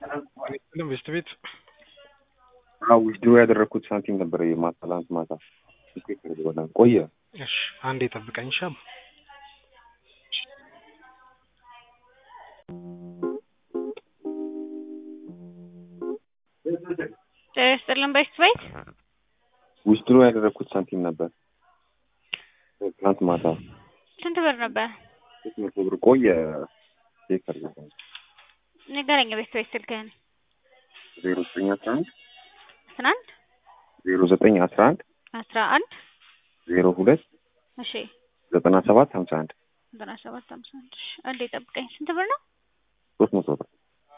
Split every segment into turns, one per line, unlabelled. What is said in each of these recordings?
ቤስት ቤት
አዎ ዊዝድሮ ያደረግኩት ሳንቲም ነበር ማታ ትናንት ማታ ቆየ።
እሺ አንዴ ጠብቀኝ ሻም
ስጥልን ቤስት ቤት
ዊዝድሮ ያደረግኩት ሳንቲም ነበር ትናንት ማታ
ስንት ብር ነበር?
ሶስት መቶ ብር ቆየ። ቼክ አድርገው
ንገረኝ ቤስት ቤት ስልክህን።
ዜሮ ዘጠኝ አስራ አንድ
አስራ አንድ
ዜሮ ዘጠኝ አስራ አንድ
አስራ አንድ
ዜሮ ሁለት
እሺ
ዘጠና ሰባት ሀምሳ አንድ
ዘጠና ሰባት ሀምሳ አንድ እሺ አንዴ ጠብቀኝ። ስንት ብር ነው?
ሶስት መቶ ብር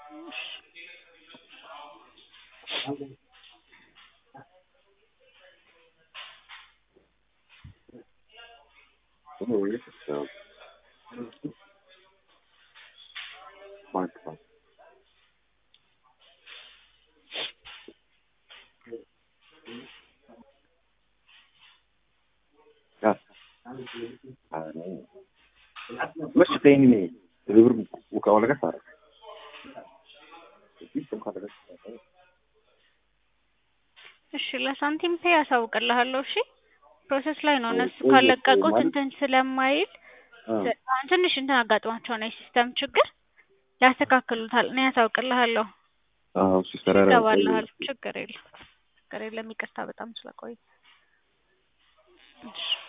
مش تاني البر ولا قصر
እሺ ለሳንቲም ፔ ያሳውቅልሃለሁ። እሺ ፕሮሰስ ላይ ነው። እነሱ ካለቀቁት እንትን ስለማይል አሁን ትንሽ እንትን አጋጥሟቸው ነው የሲስተም ችግር ያስተካክሉታል። እኔ ያሳውቅልሃለሁ።
አዎ ሲሰራ
ይገባልሃል። ችግር የለም ችግር የለም። ይቅርታ በጣም ስለቆየ። እሺ